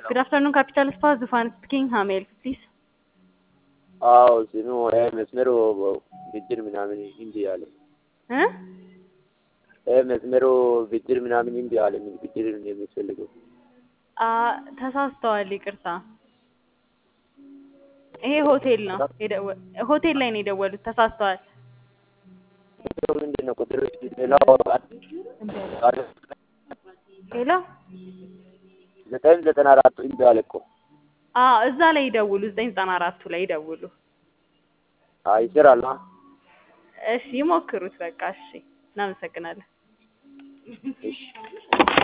Good afternoon, Capital Spa. Zufan speaking. How may I help you, please? አዎ ስሙ መስመሩ ብድር ምናምን እምቢ አለ። እ መስመሩ ብድር ምናምን እምቢ አለ። ምን ብድር ነው የሚፈልገው? አ ተሳስተዋል። ይቅርታ። ይሄ ሆቴል ነው የደወ- ሆቴል ላይ ነው የደወሉት። ተሳስተዋል። ምንድን ነው ቁጥር ሌላው ሄሎ ዘጠኝ ዘጠና አራቱ እምቢ አለ እኮ። አ እዛ ላይ ይደውሉ። ዘጠኝ ዘጠና አራቱ ላይ ይደውሉ። አይ ይሰራል። አ? እሺ ይሞክሩት። በቃ እሺ። እናመሰግናለን። እሺ